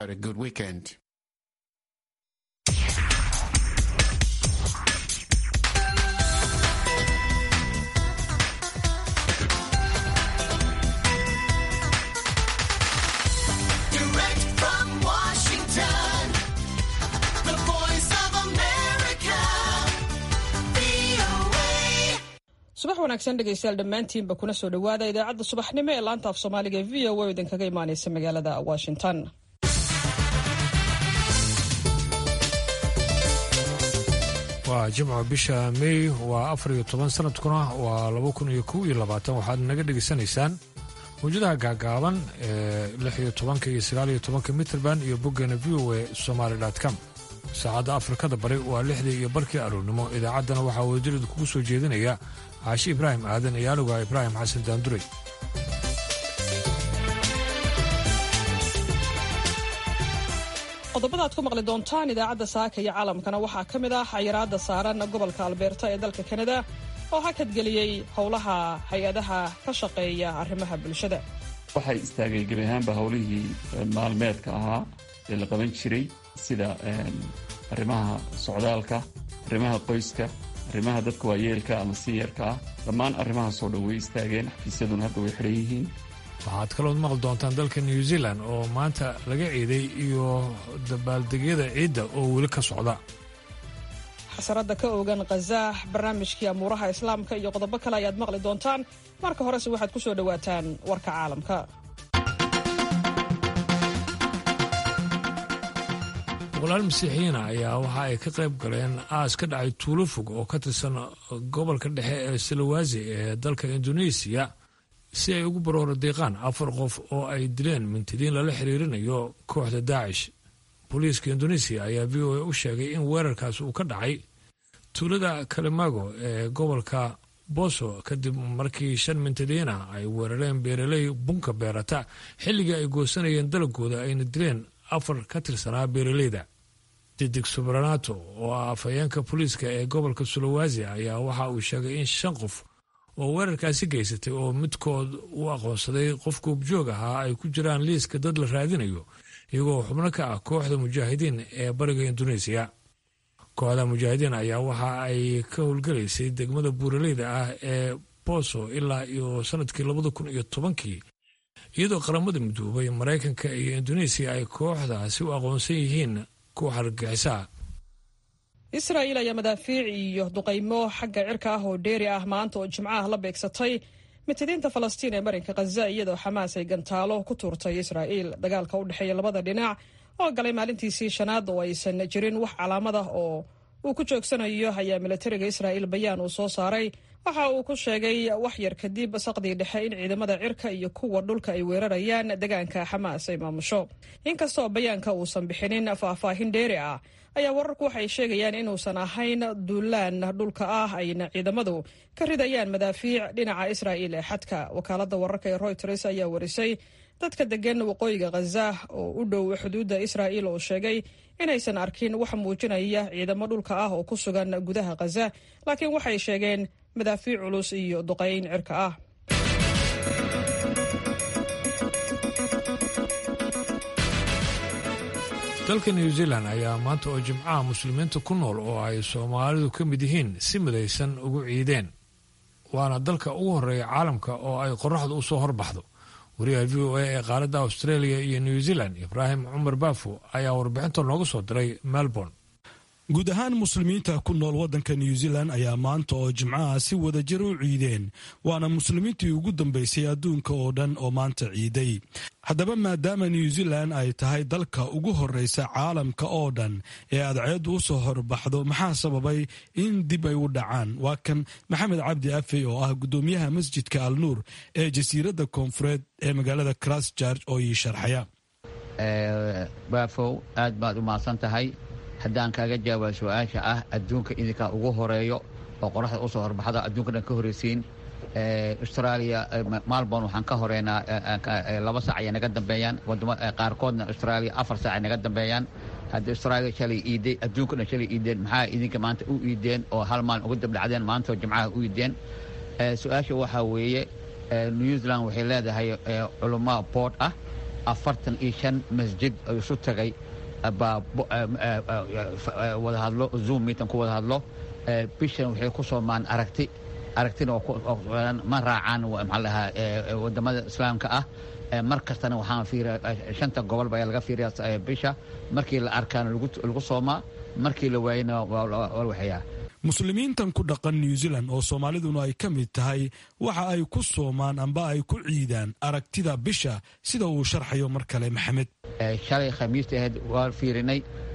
a good weekend. Direct from Washington, the voice of America, VOA. subax wanaagsan dhegaystayaal dhammaantiinba kuna soo dhowaada idaacadda subaxnimo ee laanta af soomaaliga ee v o a oo idinkaga imaanaysa magaalada washington waa jimco bisha mey waa afar iyo toban sanadkuna waa laba kun iyo kow iyo labaatan waxaad naga dhegaysanaysaan mawjadaha gaagaaban ee lix iyo tobanka iyo sagaal iyo tobanka mitrband iyo boggeena v o a somaali com saacadda afrikada bari waa lixdii iyo barkii aroornimo idaacaddana waxaa wadajirida kugu soo jeedinaya caashi ibraahim aadan iyo anuga ibraahim xasan daanduray qodobada aad ku maqli doontaan idaacadda saaka iyo caalamkana waxaa ka mid ah xayiraadda saaran gobolka albeerta ee dalka kanada oo hakadgeliyey howlaha hay-adaha ka shaqeeya arrimaha bulshada waxay istaagay gebi ahaanba howlihii maalmeedka ahaa ee la qaban jiray sida arrimaha socdaalka arrimaha qoyska arrimaha dadka waayeelka ama siyarka ah dhammaan arrimahaasoo dhan way istaageen xafiisyaduna hadda way xidhan yihiin waxaad kalood maqli doontaan dalka new zealand oo maanta laga ciiday iyo dabaaldegyada ciidda oo weli ka socda xasaradda ka ogan khazaax barnaamijkii amuuraha islaamka iyo qodobo kale ayaad maqli doontaan marka horese waxaad ku soo dhowaataan warka caalamka boqolaal masiixiyiina ayaa waxa ay ka qayb galeen aas ka dhacay tuulo fog oo ka tirsan gobolka dhexe ee salawasi ee dalka indoneesiya si ay ugu barooro deeqaan afar qof oo ay dileen mintidiin lala xiriirinayo kooxda daacish booliiska indoneesiya ayaa v o a u sheegay in weerarkaas uu ka dhacay tuulada kalemago ee gobolka boso kadib markii shan mintidiina ay weerareen beeraley bunka beerata xilligii ay goosanayeen dalagooda ayna dileen afar ka tirsanaa beeraleyda didig subranato oo ah afhayeenka booliiska ee gobolka sulawasi ayaa waxa uu sheegay in shan qof oo weerarkaasi geysatay oo midkood u aqoonsaday qof goobjoog ahaa ay ku jiraan liiska dad la raadinayo iyagoo xubno ka ah kooxda mujaahidiin ee bariga indoneesiya kooxda mujaahidiin ayaa waxa ay ka howlgelaysay degmada buuraleyda ah ee boso ilaa iyo sanadkii labada kun iyo tobankii iyadoo qaramada midoobay maraykanka iyo indoneesiya ay kooxdaasi u aqoonsan yihiin kuwa hargexisaa israa'iil ayaa madaafiic iyo duqaymo xagga cirka ah oo dheeri ah maanta oo jimcaha la beegsatay mitidiinta falastiin ee marinka khaza iyadoo xamaas ay gantaalo ku tuurtay israa'iil dagaalka u dhexeeya labada dhinac oo galay maalintiisii shanaad oo aysan jirin wax calaamad ah oo uu ku joogsanayo ayaa militariga israa'iil bayaan uu soo saaray waxa uu ku sheegay wax yar kadib saqdii dhexe in ciidamada cirka iyo kuwa dhulka ay weerarayaan deegaanka xamaas ay maamusho inkastoo bayaanka uusan bixinin faahfaahin dheeri ah ayaa wararku waxay sheegayaan inuusan ahayn duulaan dhulka ah ayna ciidamadu ka ridayaan madaafiic dhinaca israa'iil ee xadka wakaalada wararka ee royters ayaa warisay dadka degan waqooyiga khaza oo u dhow xuduudda israa'iil oo sheegay inaysan arkin wax muujinaya ciidamo dhulka ah oo ku sugan gudaha khaza laakiin waxay sheegeen madaafiic culus iyo duqayn cirka ah dalka new zealand ayaa maanta oo jimcaha muslimiinta ku nool oo ay soomaalidu ka mid yihiin si midaysan ugu ciideen waana dalka ugu horreeya caalamka oo ay qoraxdu u soo horbaxdo wariyaha v o a ee qaaradda australia iyo new zealand ibraahim cumar baafo ayaa warbixinta nooga soo diray melbourne guud ahaan muslimiinta ku nool waddanka new zealand ayaa maanta oo jimcaha si wadajir u ciideen waana muslimiintii ugu dambaysay adduunka oo dhan oo maanta ciiday haddaba maadaama new zealand ay tahay dalka ugu horreysa caalamka oo dhan ee adceeddu u soo horbaxdo maxaa sababay in dib ay u dhacaan waa kan maxamed cabdi afey oo ah guddoomiyaha masjidka al nuur ee jasiiradda koonfureed ee magaalada christchurch oo ii sharxaya baafow aad baad u mahadsan tahay haddaan kaaga jawaaba su-aasha ah adduunka idinkaa ugu horeeyo oo qoraxda usoo horbaxda adduunka dhan ka horreysiin australia malborn waxaan ka horeynaa laba saac ayay naga dambeeyaan wadamo qaarkoodna australia afar saac ay naga dambeeyaan haddii australia shalay iiday adduunka dhan shalay iideen maxaa idinka maanta u iideen oo hal maalin uga dabdhacdeen maantoo jimcaha u iideen su-aasha waxaa weeye new zealand waxay leedahay culamaa boord ah afartan iyo shan masjid oo isu tagay baa wada hadlo zoom meeting ku wada hadlo bishan waxay ku soomaan aragti aragtina ma raacaan maxaa lahaa wadamada islaamka ah mar kastana waxaan fiiriya shanta gobolba ayaa laga fiiriyaa bisha markii la arkaana lagu soomaa markii la waayana waa la waxeeyaa muslimiintan ku dhaqan new zealand oo soomaaliduna ay ka mid tahay waxa ay ku soomaan amba ay ku ciidaan aragtida bisha sida uu sharxayo mar kale maxamed shalay khamiista ahayd waa fiirinay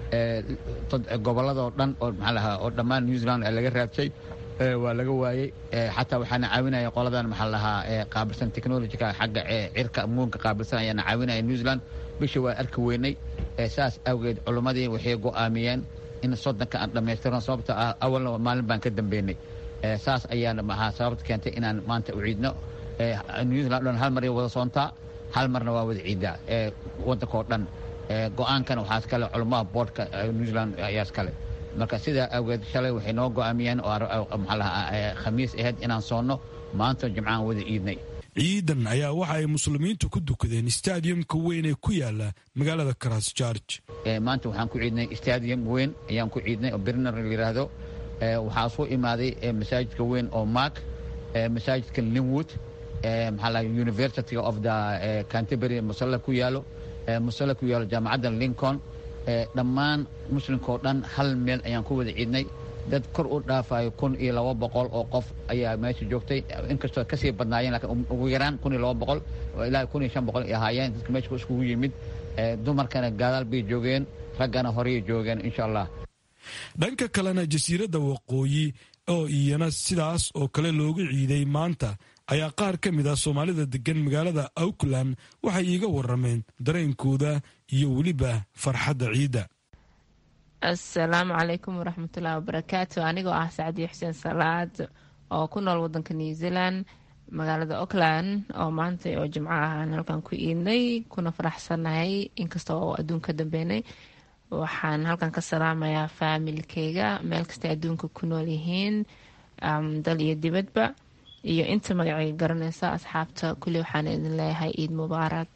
gobolladoo dhan oo maxaa lahaa oo dhammaan new zealand laga raabsay waa laga waayey xataa waxaana caawinaya qoladan maxaa lahaa qaabilsan technologyka xagga cirka muunka qaabilsan ayaana caawinaya new zealand bisha waa arki weynay saas awgeed culimmadii waxay go'aamiyeen in soddonka aan dhammaystirno sababta ah awalna maalin baan ka dambeynay saas ayaana maxaa sababta keentay inaan maanta u ciidno new zealand dhan hal mar wada soontaa hal marna waa wada ciidaa waddankao dhan go'aankana waxaa iskale culimmada boodhka new zealand ayaa iskale marka sidaa awgeed shalay waxay noo go'aamiyeen oo maxaa lahaa khamiis ahayd inaan soonno maanta jimcaan wada iidnay ciidan ayaa waxa ay muslimiintu ku dukadeen stadiumka weyn ee ku yaala magaalada christchurch maanta waxaan ku ciidnay stadium weyn ayaan ku ciidnay oo birner la yidhaahdo waxaa soo imaaday masaajidka weyn oo mark masaajidka linwood maxaa laha university of the canterbury musalla ku yaalo musalla ku yaalo jaamacadda lincoln dhammaan muslimkao dhan hal meel ayaan ku wada ciidnay dad kor u dhaafayo kun iyo laba boqol oo qof ayaa meesha joogtay inkastoo kasii badnaayeen lakiin ugu yaraan kun iyo laba boqol ilaa kun iyo shan boqol ay ahaayeen dadka meesha iskugu yimid dumarkana gaadaal bay joogeen raggana horey joogeen insha allah dhanka kalena jasiiradda waqooyi oo iyana sidaas oo kale loogu ciiday maanta ayaa qaar ka mid ah soomaalida degan magaalada auckland waxay iiga warameen dareenkooda iyo weliba farxadda ciidda asalaamu calaykum waraxmatullaahi wabarakaatu anigoo ah sacdiyo xuseen salaad oo ku nool wadanka new zealand magaalada auckland oo maanta oo jimco ah aan halkan ku iidnay kuna faraxsanahay inkasta oo adduun ka dambeynay waxaan halkan ka salaamayaa faamilkeyga meel kastay adduunka ku nool yihiin dal iyo dibadba iyo inta magacayga garanaysa asxaabta kulli waxaan idin leeyahay ciid mubaarak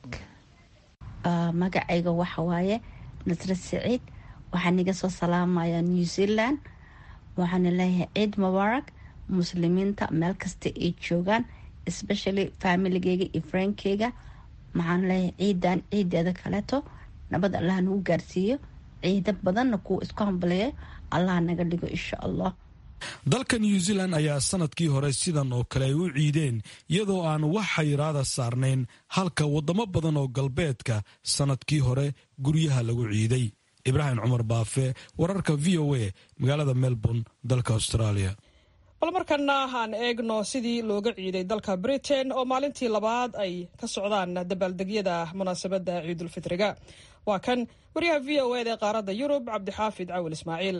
magacayga waxa waaye nasre siciid waxaan iga soo salaamayaa new zealand waxaana leeyahay ciid mubaarak muslimiinta meel kasta ay joogaan especially familigeyga iyo frankeyga maxaan leeyahay ciidan ciideeda kaleeto nabad allah nagu gaarsiiyo ciida badanna kuwa isku hambaleeyo allah naga dhigo insha allah dalka new zealand ayaa sanadkii hore sidan oo kale ay u ciideen iyadoo aan wax xayiraada saarnayn halka wadamo badan oo galbeedka sanadkii hore guryaha lagu ciiday ibraahim cumar baafe wararka v o a magaalada melbourne dalka australia bal markana aan eegno sidii looga ciiday dalka britain oo maalintii labaad ay ka socdaan dabaaldegyada munaasabadda ciidulfitriga waa kan wariyaha v o eda ee qaaradda yurub cabdixaafid cawil ismaaciil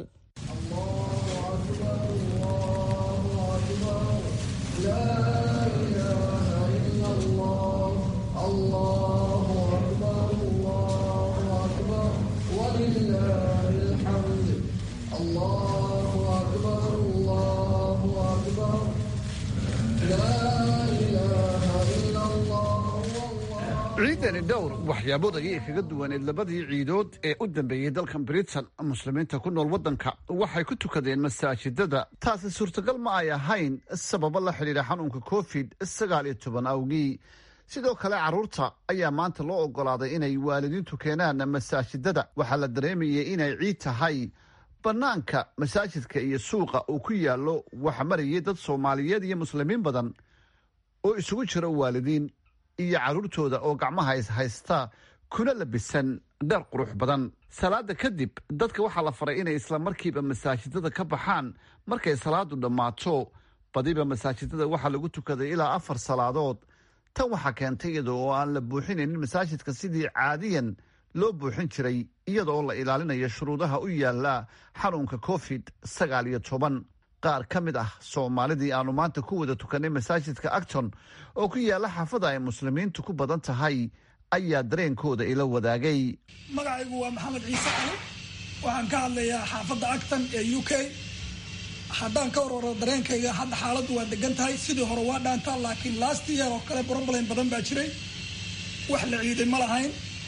ciidani dhowr waxyaabood ayay kaga duwaneed labadii ciidood ee u dambeeyey dalkan britain muslimiinta ku nool waddanka waxay ku tukadeen masaajidada taasi suurtagal ma ay ahayn sababo la xidhiidha xanuunka covid sagaal iyo toban awgii sidoo kale carruurta ayaa maanta loo oggolaaday inay waalidiintu keenaan masaajidada waxaa la dareemayay inay ciid tahay bannaanka masaajidka iyo suuqa uu ku yaallo waxa marayay dad soomaaliyeed iyo muslimiin badan oo isugu jira waalidiin iyo carruurtooda oo gacmaha is haysta kuna labisan dhar qurux badan salaada kadib dadka waxaa la faray inay isla markiiba masaajidada ka baxaan markay salaadu dhammaato badiba masaajidada waxaa lagu tukaday ilaa afar salaadood tan waxaa keentay iyada oo aan la buuxinaynin masaajidka sidii caadiyan loo buuxin jiray iyada oo la ilaalinayo shuruudaha u yaala xanuunka covid sagaal iyo toban qaar ka mid ah soomaalidii aanu maanta ku wada tukanay masaajidka acton oo ku yaala xaafada ay muslimiintu ku badan tahay ayaa dareenkooda ila wadaagay magacaygu waa maxamed ciise cali waxaan ka hadlayaa xaafadda acton ee u k haddaan ka warwaro dareenkayga hadda xaaladdu waa degan tahay sidii hore waa dhaantaa laakiin last year oo kale broblem badan baa jiray wax la ciiday ma lahayn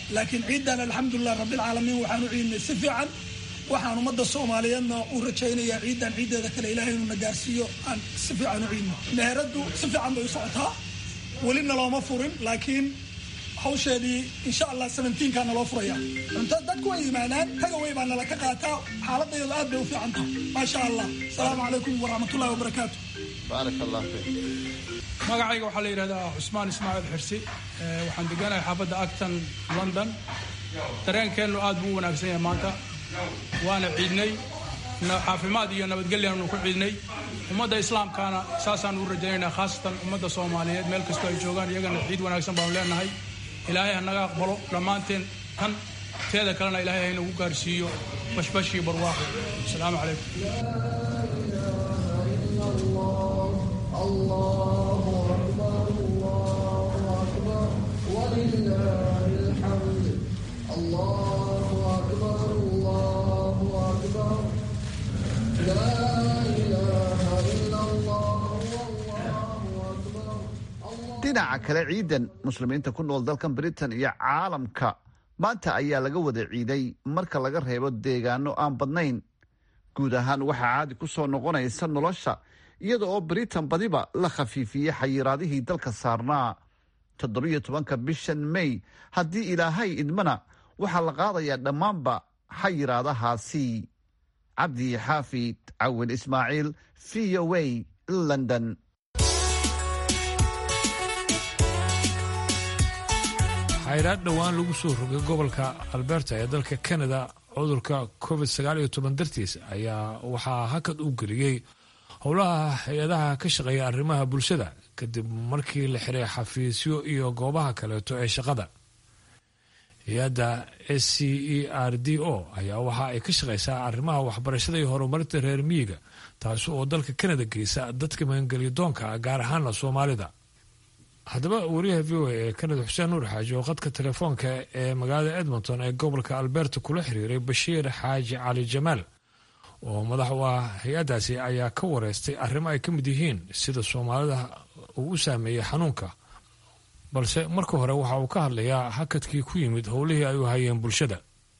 laakiin ciidan alxamdulilah rabbilcaalamiin waxaan u ciidnay si fiican waxaan ummadda soomaaliyeedna u rajaynayaa ciidan ciiddeeda kale ilaahay inuu na gaarsiiyo aan si fiican u ciidno meheraddu si fiican bay u socotaa welina looma furin laakiin hawsheedii insha allah seventeenka naloo furaya cunto dadku way yimaadaan tagaway baa nala ka qaataa xaaladayadu aad bay u fiican tahay maasha allah asalaamu calaykum waraxmatullahi wabarakaatu baarak allah fiik magacayga waxaa la yidhahdaa cusmaan ismaaciil xirsi Eh, waxaan deganahay xaafadda acton london dareenkeennu aad buu u wanaagsan yahay maanta waana ciidnay na- caafimaad iyo nabadgelyaanu ku ciidnay ummadda islaamkaana saasaan u rajaynaynaa khaasatan ummadda soomaaliyeed meel kastoo ay joogaan iyagana ciid wanaagsan baanu leenahay ilaahay ha naga aqbalo dhammaanteen tan teeda kalena ilaahay ha inagu gaarsiiyo bashbash iyo barwaaqo asalaamu calaykum dhinaca kale ciidan muslimiinta ku nool dalkan britain iyo caalamka maanta ayaa laga wada ciiday marka laga reebo deegaano aan badnayn guud ahaan waxaa caadi ku soo noqonaysa nolosha iyada oo britain badiba la khafiifiyey xayiraadihii dalka saarnaa toddobiyo tobanka bishan may haddii ilaahay idmana waxaa la qaadayaa dhammaanba xayiraadahaasi cabdi xaafid cawin ismaaciil v o a london xayraad dhowaan lagu soo rogay gobolka alberta ee dalka canada cudurka covid sagaal iyo toban dartiis ayaa waxaa hakad u geliyey howlaha hay-adaha ka shaqeeya arrimaha bulshada kadib markii la xiray xafiisyo iyo goobaha kaleeto ee shaqada hay-adda s c e r d o ayaa waxa ay ka shaqeysaa arrimaha waxbarashada iyo horumarinta reer miyiga taasi oo dalka canada geysa dadka magangelyo doonka gaar ahaana soomaalida haddaba wariyaha v o a ee kanada xuseen nuur xaaji oo khadka telefoonka ee magaalada edmonton ee gobolka alberta kula xiriiray bashiir xaaji cali jamaal oo madax u ah hay-addaasi ayaa ka wareystay arrimo ay ka mid yihiin sida soomaalida uu u saameeyey xanuunka balse marka hore waxa uu ka hadlayaa hakadkii ku yimid howlihii ay u hayeen bulshada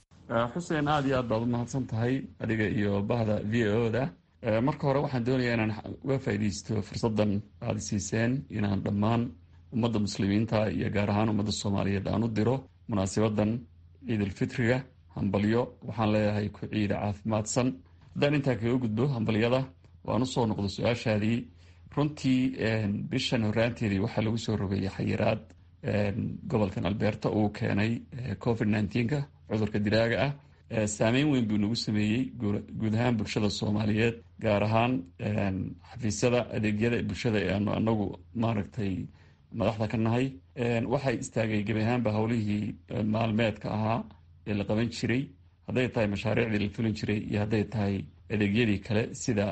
xuseen aada iyo aad baad u mahadsan tahay adiga iyo bahda v o da marka hore waxaan doonayaa inaan uga faa'iidaysto fursaddan aada siiseen inaan dhammaan ummadda muslimiinta iyo gaar ahaan ummadda soomaaliyeed aan u diro munaasabadan ciidulfitriga hambalyo waxaan leeyahay ku ciida caafimaadsan haddaan intaa kaga gudbo hambalyada waan usoo noqdo su-aashaadii runtii bishan horaanteedii waxaa lagu soo rogayay xayiraad gobolkan alberta uu keenay covid nneteen-ka cudurka diraaga ah saameyn weyn buu nagu sameeyey guud ahaan bulshada soomaaliyeed gaar ahaan xafiisyada adeegyada bulshada ee aanu anagu maaragtay madaxda ka nahay waxay istaagay gebi ahaanba howlihii maalmeedka ahaa ee la qaban jiray hadday tahay mashaariicdii la fulin jiray iyo hadday tahay adeegyadii kale sida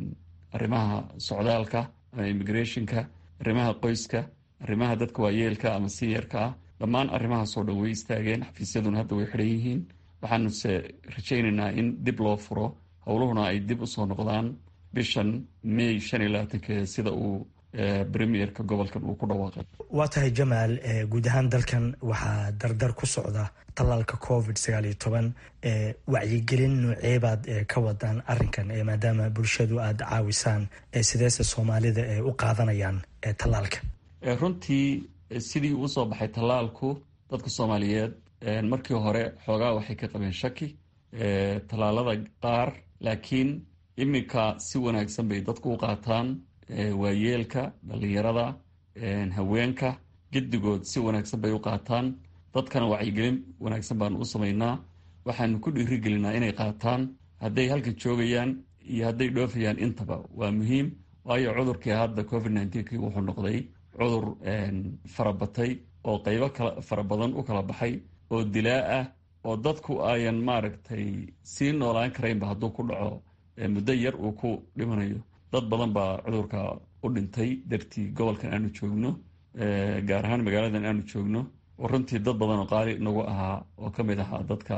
arrimaha socdaalka ama immigrationka arrimaha qoyska arrimaha dadka waayeelka ama siyarka ah dhammaan arrimahaasoo dhan way istaageen xafiisyaduna hadda way xidhan yihiin waxaanuse rajaynaynaa in dib loo furo howluhuna ay dib usoo noqdaan bishan may shan iyo labaatankeeda sida uu premierka gobolkan uu ku dhawaaqay waa tahay jamaal guud ahaan dalkan waxaa dardar ku socda tallaalka covid sagaal iyo toban wacyigelin nooceebaad ka wadaan arinkan maadaama bulshadu aada caawisaan sideese soomaalida u qaadanayaan tallaalka runtii sidii uu soo baxay tallaalku dadka soomaaliyeed markii hore xoogaa waxay ka qabeen shaki tallaalada qaar laakiin iminka si wanaagsan bay dadku u qaataan waayeelka dhalinyarada haweenka gedigood si wanaagsan bay u qaataan dadkana wacyigelin wanaagsan baanu u samaynaa waxaanu ku dhiirigelinaa inay qaataan hadday halkan joogayaan iyo hadday dhoofayaan intaba waa muhiim waayo cudurkii hadda covid nneteen wuxuu noqday cudur farabatay oo qeybo kala fara badan u kala baxay oo dilaa ah oo dadku ayan maaragtay sii noolaan karaynba hadduu ku dhaco muddo yar uu ku dhimanayo dad badan baa cudurka u dhintay dartii gobolkan aanu joogno gaar ahaan magaaladan aanu joogno oo runtii dad badan oo qaali nagu ahaa oo ka mid ahaa dadka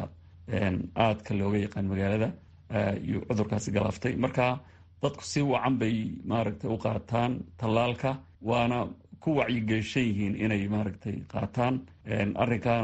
aadka looga yaqaan magaalada iyo cudurkaasi galaaftay marka dadku si wacan bay maaragtay u qaataan tallaalka waana ku wacyigelishan yihiin inay maaragtay qaataan arrinkaana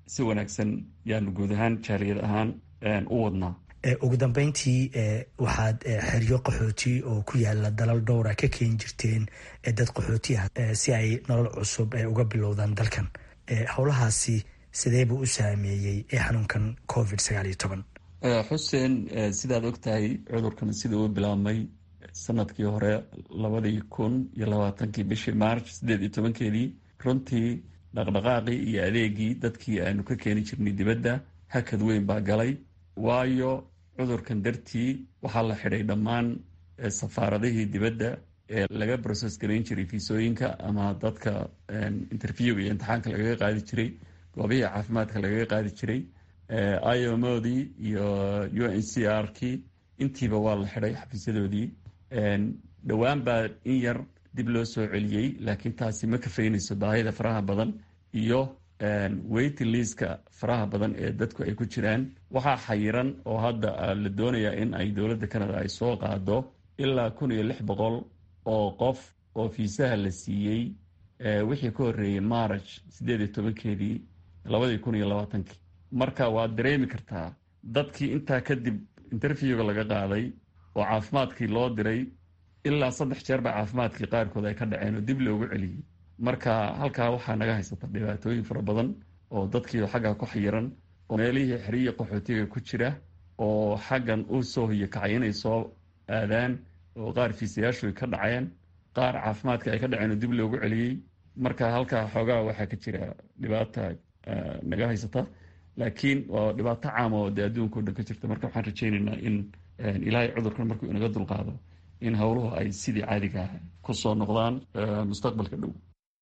si wanaagsan yaanu guud ahaan jaaliyad ahaan u wadnaa ugu dambeyntii waxaad xeryo qaxooti oo ku yaala dalal dhowra ka keeni jirteen dad qaxooti ah si ay nolol cusub uga bilowdaan dalkan howlahaasi sidee buu u saameeyey xanuunkan covid sagaal iyo toban xuseen sidaad ogtahay cudurkan sida uu bilaabmay sanadkii hore labadii kun iyo labaatankii bishii march sideed iyo tobankeedii runtii dhaqdhaqaaqii iyo adeegii dadkii aanu ka keeni jirnay dibadda hakad weyn baa galay waayo cudurkan dartii waxaa la xidhay dhammaan safaaradihii dibadda ee laga broses garayn jiray fiisooyinka ama dadka interviewga iyo imtixaanka lagaga qaadi jiray goobihii caafimaadka lagaga qaadi jiray iomodii iyo u n c r kii intiiba waa la xidhay xafiisyadoodii dhowaan baa in yar dib loo soo celiyey laakiin taasi ma kafaynayso baahida faraha badan iyo waiting liiska faraha badan ee dadku ay ku jiraan waxaa xayiran oo hadda la doonayaa in ay dowladda canada ay soo qaado ilaa kun iyo lix boqol oo qof oo fiisaha la siiyey wixii ka horreeyey march siddeed iyo tobankeedii labadii kun iyo labaatankii marka waad dareemi kartaa dadkii intaa kadib interviewga laga qaaday oo caafimaadkii loo diray ilaa saddex jeer baa caafimaadkii qaarkood ay ka dhaceen oo dib loogu celiyey marka halkaa waxaa naga haysata dhibaatooyin fara badan oo dadkii xaggaa ku xayiran oo meelihii xeriya qaxootiga ku jira oo xaggan u soo hiyo kacay inay soo aadaan oo qaar fiisayaashu ka dhaceen qaar caafimaadka ay ka dhaceen oo dib loogu celiyey marka halkaa xoogaa waxaa ka jira dhibaata naga haysata laakiin waa dhibaato caama oo dee adduunka o dhan ka jirta marka waxaan rajaynaynaa in ilaahay cudurkan markuu inaga dulqaado in howluhu ay sidii caadiga ah ku soo noqdaan mustaqbalka dhow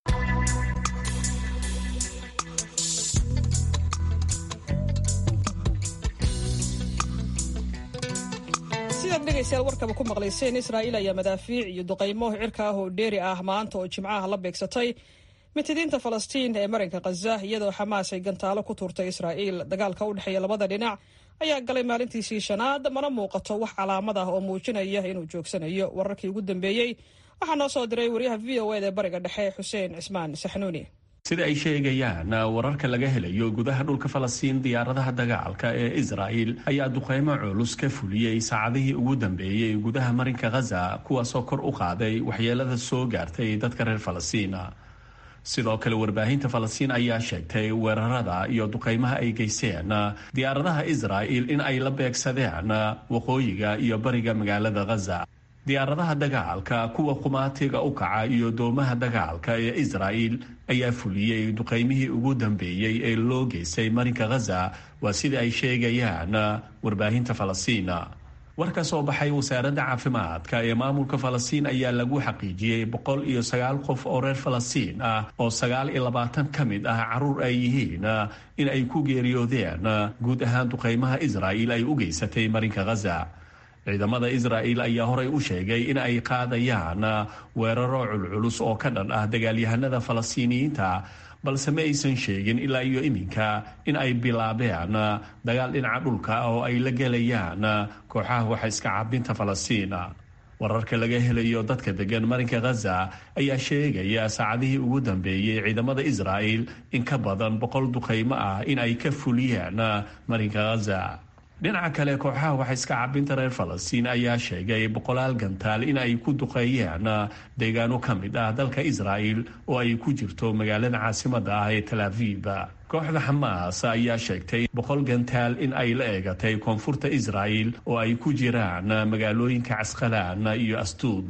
sidaad dhegaystayaal warkaba ku maqlayseen israa'iil ayaa madaafiic iyo duqaymo cirka ah oo dheeri ah maanta oo jimcaha la beegsatay mitidiinta falastiin ee marinka khaza iyadoo xamaas ay gantaalo ku tuurtay israa'iil dagaalka u dhexeeya labada dhinac ayaa galay maalintiisii shanaad mana muuqato wax calaamad ah oo muujinaya inuu joogsanayo wararkii ugu dambeeyey waxaa noo soo diray waryaha v o ed ee bariga dhexe xuseen cismaan saxnuuni sida ay sheegayaan wararka laga helayo gudaha dhulka falastiin diyaaradaha dagaalka ee israa'il ayaa duqeymo culus ka fuliyey saacadihii ugu dambeeyey gudaha marinka khaza kuwaasoo kor u qaaday waxyeelada soo gaartay dadka reer falastiin sidoo kale warbaahinta falastiin ayaa sheegtay weerarada iyo duqeymaha ay geysteen diyaaradaha israa'il in ay la beegsadeen waqooyiga iyo bariga magaalada khaza diyaaradaha dagaalka kuwa qumaatiga u kaca iyo doomaha dagaalka ee israa'il ayaa fuliyey duqeymihii ugu dambeeyey ee loo geystay marinka khaza waa sida ay sheegayaan warbaahinta falastiin war ka soo baxay wasaaradda caafimaadka ee maamulka falastiin ayaa lagu xaqiijiyey boqol iyo sagaal qof oo reer falastiin ah oo sagaal iyo labaatan ka mid ah caruur ay yihiin in ay ku geeriyoodeen guud ahaan duqeymaha israa'il ay u geysatay marinka khaza ciidamada israa'il ayaa horey u sheegay in ay qaadayaan weeraro culculus oo ka dhan ah dagaalyahanada falastiiniyiinta balse ma aysan sheegin ilaa iyo iminka in ay bilaabeen dagaal dhinaca dhulka oo ay la gelayaan kooxaha waxa iska cabinta falastiin wararka laga helayo dadka degan marinka khaza ayaa sheegaya saacadihii ugu dambeeyey ciidamada israa'il in ka badan boqol duqeymo ah in ay ka fuliyeen marinka khaza dhinaca kale kooxaha waxa iska cabinta reer falastiin ayaa sheegay boqolaal gantaal in ay ku duqeeyeen deegaano ka mid ah dalka israa'il oo ay ku jirto magaalada caasimada ah ee tal aviv kooxda xamaas ayaa sheegtay boqol gantaal in ay la eegatay koonfurta israa'il oo ay ku jiraan magaalooyinka casqalaan iyo astuud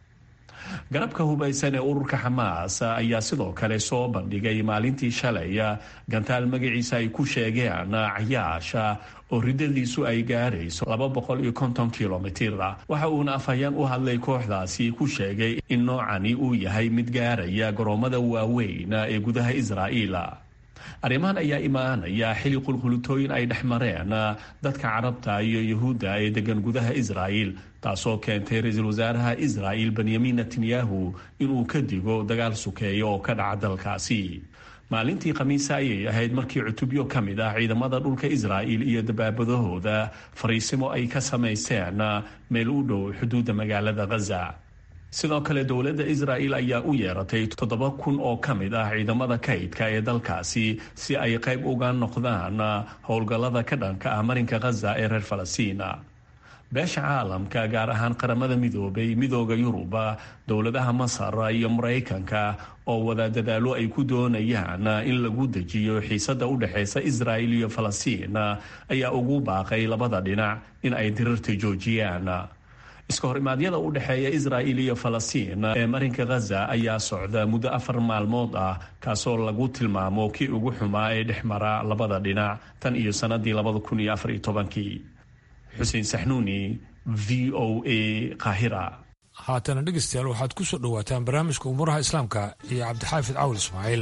garabka hubaysan ee ururka xamaas ayaa sidoo kale soo bandhigay maalintii shalay gantaal magaciisa ay ku sheegeen cayaasha oo ridadiisu ay gaarayso laba boqol iyo konton kilomitir waxa uuna afhayeen u hadlay kooxdaasi ku sheegay in noocani uu yahay mid gaaraya garoomada waaweyn ee gudaha israa'iil arrimahan ayaa imaanaya xili qulqulitooyin ay dhex mareen dadka carabta iyo yahuudda ee degan gudaha israa'il taasoo keentay ra-iisul wasaaraha israa'il benyamin netanyahu inuu ka digo dagaal sukeeya oo ka dhaca dalkaasi maalintii khamiisa ayay ahayd markii cutubyo ka mid ah ciidamada dhulka israa'il iyo dabaabadahooda fariisimo ay ka samayseen meel u dhow xuduudda magaalada khaza sidoo kale dowladda israa'il ayaa u yeeratay toddoba kun oo ka mid ah ciidamada kaydka ee dalkaasi si ay qayb uga noqdaan howlgallada ka dhanka ah marinka khaza ee reer falastiin beesha caalamka gaar ahaan qaramada midoobay midooda yuruba dowladaha masar iyo maraykanka oo wada dadaallo ay ku doonayaan in lagu dejiyo xiisadda u dhexaysa israa'il iyo falastiin ayaa ugu baaqay labada dhinac in ay dirirta joojiyaan iska horimaadyada u dhexeeya israa'il iyo falastiin ee marinka khaza ayaa socda muddo afar maalmood ah kaasoo lagu tilmaamo kii ugu xumaa ee dhex mara labada dhinac tan iyo sannadii labada kun iyo afar iyo tobankii xuseen saxnuuni v o a qaahira haatana dhegaystayaal waxaad ku soo dhowaataan barnaamijka umuuraha islaamka iyo cabdixaafid cawl ismaaciil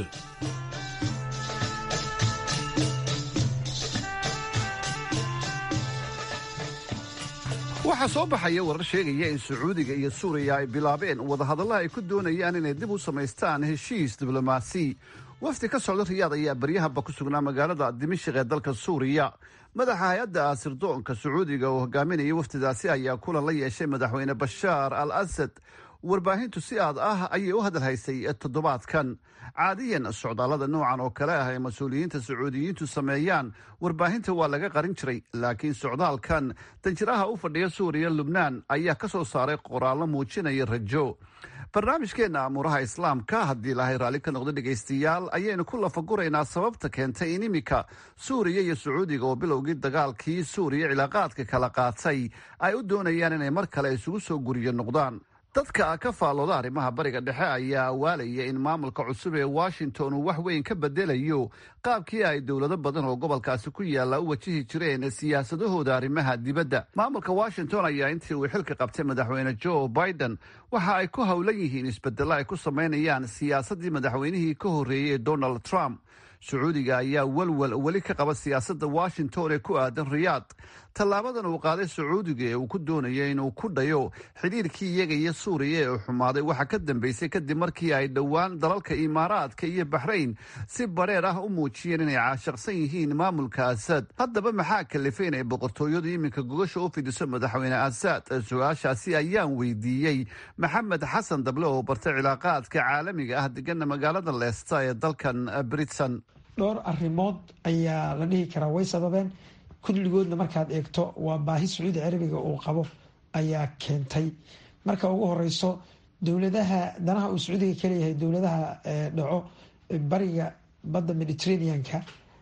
waxaa soo baxaya warar sheegaya in sacuudiga iyo suuriya ay bilaabeen wadahadalla ay ku doonayaan inay dib u samaystaan heshiis diblomaasi wafdi ka socda riyaad ayaa baryahaba ku sugnaa magaalada dimashik ee dalka suuriya madaxa hay-adda sirdoonka sacuudiga oo hogaaminaya wafdidaasi ayaa kulan la yeeshay madaxweyne bashaar al asad warbaahintu si aad ah ayay u hadalhaysay toddobaadkan caadiyan socdaallada noocan oo kale ah ee mas-uuliyiinta sacuudiyiintu sameeyaan warbaahinta waa laga qarin jiray laakiin socdaalkan danjiraha u fadhiya suuriya lubnaan ayaa ka soo saaray qoraallo muujinaya rajo barnaamijkeenna amuuraha islaamka haddii ilaahay raalli ka noqdo dhegaystayaal ayaynu ku lafaguraynaa sababta keentay in iminka suuriya iyo sacuudiga oo bilowgii dagaalkii suuriya cilaaqaadka kala qaatay ay u doonayaan inay mar kale isugu soo guriyo noqdaan dadka ka faallooda arrimaha bariga dhexe ayaa awaalaya in maamulka cusub ee washington uu wax weyn ka bedelayo qaabkii ay dowlado badan oo gobolkaasi ku yaalla u wajihi jireen siyaasadahooda arrimaha dibadda maamulka washington ayaa intii uu xilka qabtay madaxweyne joe biden waxa ay ku howlan yihiin isbedelo ay ku samaynayaan siyaasaddii madaxweynihii ka horreeyey donald trump sacuudiga ayaa walwal weli ka qaba siyaasadda washington ee ku aadan riyaad tallaabadan uu qaaday sacuudiga ee uu ku doonayo inuu ku dhayo xidhiirkii iyaga iyo suuriya ee xumaaday waxaa ka dambeysay kadib markii ay dhowaan dalalka imaaraadka iyo baxrayn si bareer ah u muujiyeen inay caashaqsan yihiin maamulka asad haddaba maxaa kalifay inay boqortooyadu iminka gogasha u fidiso madaxweyne asad su-aashaasi ayaan weydiiyey maxamed xasan dable oo bartay cilaaqaadka caalamiga ah degana magaalada leesta ee dalkan britain dhowr arrimood ayaa la dhihi karaa way sababeen kulligoodna markaad eegto waa baahi sacuudi carabiga uu qabo ayaa keentay marka ugu horeyso dowladaha danaha uu sacuudiga kaleeyahay dowladaha dhaco bariga badda mediterraneanka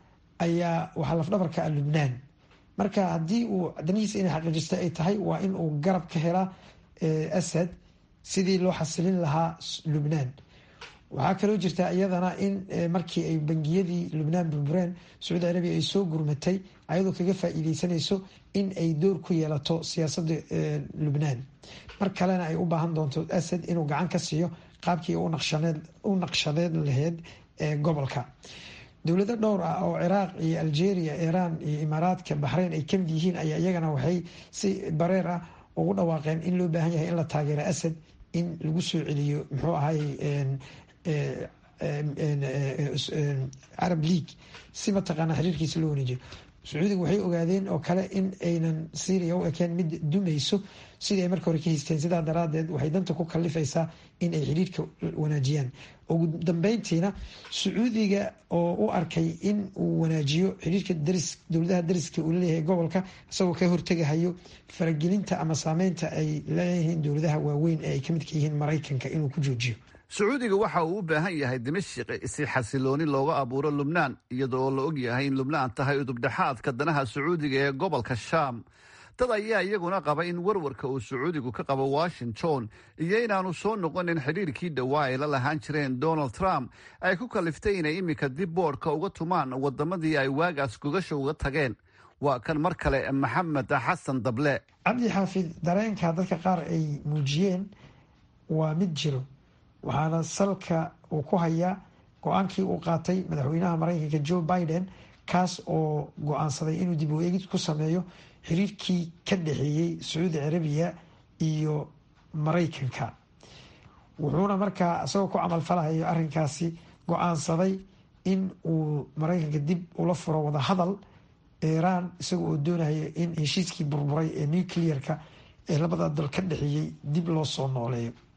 ayaa waxaa lafdhabarka ah lubnaan marka haddii uu danihiisa inay xaqiijisto ay tahay waa in uu garab ka helaa asad sidii loo xasilin lahaa lubnaan waxaa kaloo jirta iyadana in markii ay bangiyadii lubnaan burbureen sacuudi carabiya ay soo gurmatay ayadoo kaga faa-iideysanayso in ay door ku yeelato siyaasadda lubnaan mar kalena ay u baahan doonto asad inuu gacan ka siiyo qaabkii u naqshadeed laheyd ee gobolka dowlado dhowr ah oo ciraaq iyo algeria iiraan iyo imaaraadka baxreyn ay kamid yihiin ayaa iyagana waxay si bareer ah ugu dhawaaqeen in loo baahan yahay in la taageero asad in lagu soo celiyo muxuu ahay carab league si mataqaana xiriirkiisa loo waneejiyo sacuudiga waxay ogaadeen oo kale in aynan syria u ekeen mid dumayso sidii ay marka hore ka haysteen sidaa daraadeed waxay danta ku kalifaysaa in ay xiriirka wanaajiyaan ugu dambeyntiina sacuudiga oo u arkay in uu wanaajiyo xiriirka daris dowladaha dariska uu laleeyahay gobolka isagoo ka hortegahayo faragelinta ama saameynta ay leeyihiin dowladaha waaweyn ee ay kamidka yihiin maraykanka inuu ku joojiyo sacuudiga waxa uu u baahan yahay dimashik si xasilooni looga abuuro lubnaan iyadoo la og yahay in lubnaan tahay udubdhexaadka danaha sacuudiga ee gobolka shaam dad ayaa iyaguna qaba in warwarka uu sacuudigu ka qabo washington iyo inaanu soo noqonin xidhiirkii dhowaa ay la lahaan jireen donald trump ay ku kaliftay inay iminka dib boodhka uga tumaan wadamadii ay waagaas gogasha uga tageen waa kan mar kale maxamed xasan dable cabdi xaafid dareenka dadka qaar ay muujiyeen waa mid jiro waxaana salka uu ku hayaa go-aankii uu qaatay madaxweynaha maraykanka joe biden kaas oo go-aansaday inuu dib u eegid ku sameeyo xiriirkii ka dhexeeyey sacuudi carabiya iyo maraykanka wuxuuna markaa isagoo ku camalfalahayo arrinkaasi go-aansaday in uu maraykanka dib ula furo wada hadal iiraan isaga oo doonayo in heshiiskii burburay ee nuclearka ee labada dal ka dhexeeyey dib loo soo nooleeyo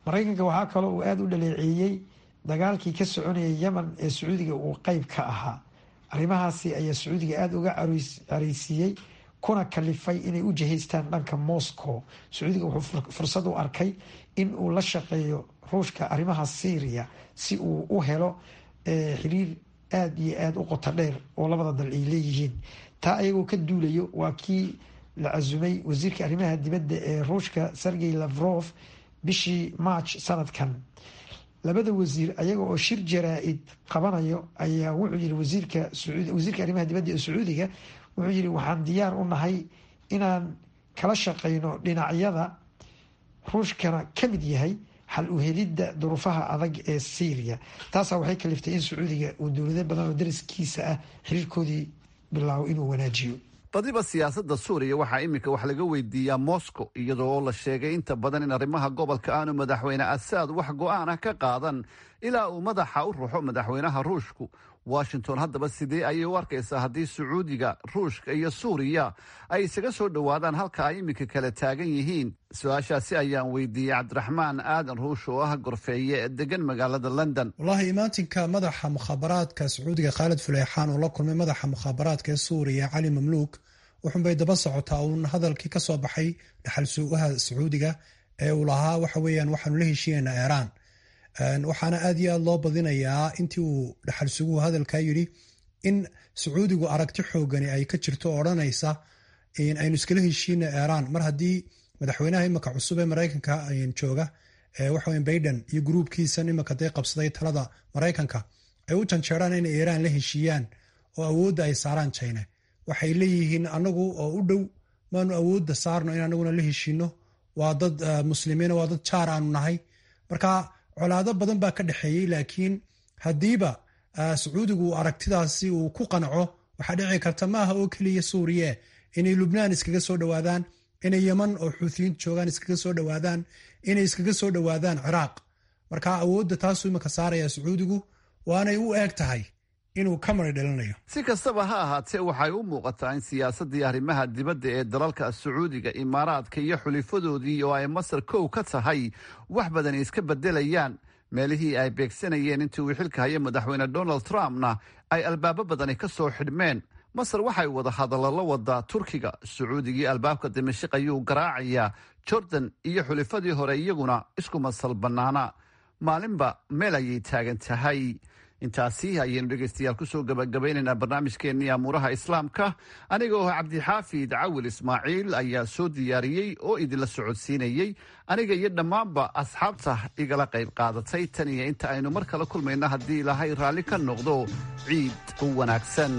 maraykanka waxaa kaloo uu aada u dhaleeceeyey dagaalkii ka soconayay yemen ee sacuudiga uu qeyb ka ahaa arrimahaasi ayaa sacuudiga aada uga careysiiyey kuna kalifay inay u jihaystaan dhanka moscow sacuudiga wuxuu fursad u arkay in uu la shaqeeyo ruushka arrimaha syria si uu u helo xiriir aada iyo aada u qoto dheer oo labada dal ay leeyihiin taa ayagoo ka duulayo waa kii la casumay wasiirka arrimaha dibadda ee ruushka sergey lavrov bishii march sanadkan labada wasiir ayaga oo shir jaraa-id qabanayo ayaa wuxuu yiri wasiirka wasiirka arrimaha dibadda ee sacuudiga wuxuu yiri waxaan diyaar u nahay inaan kala shaqeyno dhinacyada ruushkana ka mid yahay xal u helidda duruufaha adag ee syria taasaa waxay kaliftay in sacuudiga uu dowlado badan oo dariskiisa ah xiriirkoodii bilaabo inuu wanaajiyo badiba siyaasadda suuriya waxaa iminka wax laga weydiiyaa moscow iyadoo oo la sheegay inta badan in arrimaha gobolka aanu madaxweyne asaad wax go-aan ah ka qaadan ilaa uu madaxa u ruxo madaxweynaha ruushku washington haddaba sidee ayay u arkaysaa haddii sacuudiga ruushka iyo suuriya ay isaga soo dhowaadaan halka ay iminka kala taagan yihiin su-aashaasi ayaan weydiiyey cabdiraxmaan aadan ruush oo ah gorfeeye degan magaalada london wallaahi imaatinka madaxa mukhaabaraadka sacuudiga khaalid fuleyxaan oo la kulmay madaxa mukhaabaraadka ee suuriya cali mamluuk wuxunbay daba socotaa uun hadalkii ka soo baxay dhaxal suugaha sacuudiga ee uu lahaa waxa weeyaan waxaanu la heshiiyeynaa iiraan waxaana aad iyo aad loo badinayaa intii uu dhaxal suguhu hadalkaa yidhi in sacuudigu aragti xoogani ay ka jirto oo odhanaysa aynu iskala heshiina iiraan mar haddii madaxweynaha imika cusub ee maraykanka jooga waxaweya baiden iyo gruubkiisan imika day qabsaday talada maraykanka ay u janjeeraan inay iiraan la heshiiyaan oo awoodda ay saaraan jina waxay leeyihiin anagu oo u dhow maanu awoodda saarno in anaguna la heshiino waa dad muslimiina waa dad jaar aanu nahay marka colaado badan baa ka dhexeeyey laakiin haddiiba sacuudigu aragtidaasi uu ku qanco waxaa dhici karta maaha oo keliya suuriye inay lubnaan iskaga soo dhowaadaan inay yeman oo xuutiyiintu joogaan iskaga soo dhowaadaan inay iskaga soo dhowaadaan ciraaq marka awoodda taasuu imika saaraya sacuudigu waanay u eeg tahay inuu ka mari dhalinayo si kastaba ha ahaatee waxay u muuqataa in siyaasaddii arrimaha dibadda ee dalalka sacuudiga imaaraadka iyo xulifadoodii oo ay masar kow ka tahay wax badan iska beddelayaan meelihii ay beegsanayeen intii uu xilka haya madaxweyne donald trumpna ay albaabo badani ka soo xidhmeen masar waxay wada hadallo la wadaa turkiga sacuudigii albaabka dimashik ayuu garaacayaa jordan iyo xulifadii hore iyaguna isku masal bannaana maalinba meel ayay taagan tahay intaasi ayaynu dhegaystayaal kusoo gabagabaynaynaa barnaamijkeennii amuuraha islaamka aniga oo cabdixaafid cawil ismaaciil ayaa soo diyaariyey oo idinla socodsiinayey aniga iyo dhammaanba asxaabta igala qayb qaadatay tan iyo inta aynu mar kale kulmayno haddii ilaahay raalli ka noqdo ciid u wanaagsan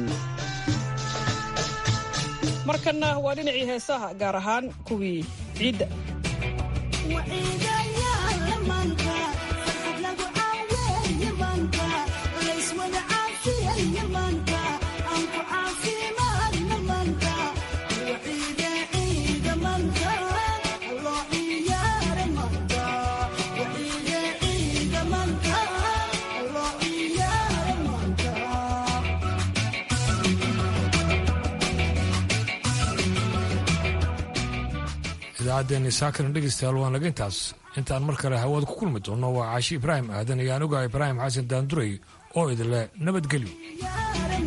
markanna waa dhinacii heesaha gaar ahaan kuwii ciidda idaacaddeenni saakana dhegaystayaal waan naga intaas intaan mar kale hawada ku kulmi doonno waa caashi ibraahim aadan iyo anuga ibraahim xasan daanduray oo idinle nabadgelyo